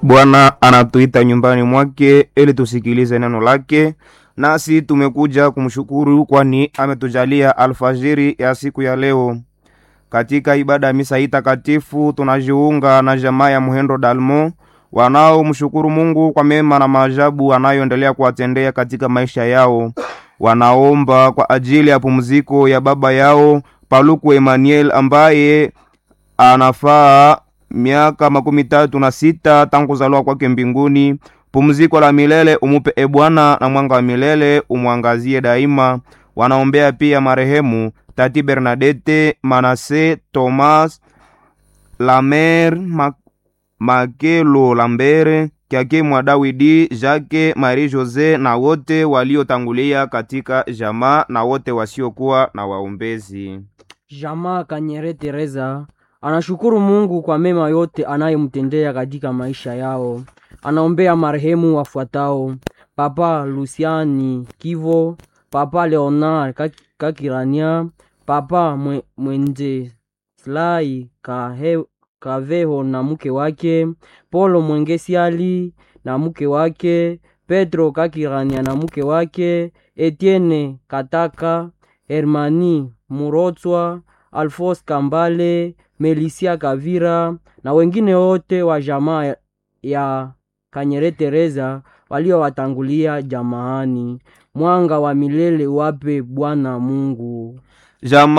Bwana anatuita nyumbani mwake ili tusikilize neno lake, nasi tumekuja kumshukuru kwani ametujalia alfajiri ya siku ya leo. Katika ibada ya misa hii takatifu tunajiunga na jamaa ya Muhendo Dalmo wanaomshukuru Mungu kwa mema na maajabu anayoendelea kuwatendea katika maisha yao. Wanaomba kwa ajili ya pumziko ya baba yao Paluku Emmanuel ambaye anafaa miaka makumi tatu na sita tangu kuzaliwa kwake mbinguni. Pumziko la milele umupe e Bwana, na mwanga wa milele umwangazie daima. Wanaombea pia marehemu Tati Bernadette, Manase, Thomas Lamer, Ma Makelo Lambere, Kyake mwa Dawidi, Jacques, Marie Jose na wote waliotangulia katika jamaa na wote wasiokuwa na waombezi. Jamaa Kanyere Teresa anashukuru Mungu kwa mema yote anayemtendea katika maisha yao. Anaombea marehemu wafuatao: Papa Luciani Kivo, Papa Leonard Kak- Kakirania, Papa Mwe- Mwenje Slai Kahe- Kaveho na mke wake, Polo Mwengesiali na mke wake, Petro Kakirania na mke wake, Etienne Kataka, Hermani Murotswa, Alfos Kambale, Melisia Kavira na wengine wote wa jamaa ya Kanyere Teresa waliowatangulia jamaani. Mwanga wa milele uwape Bwana Mungu. Jamaa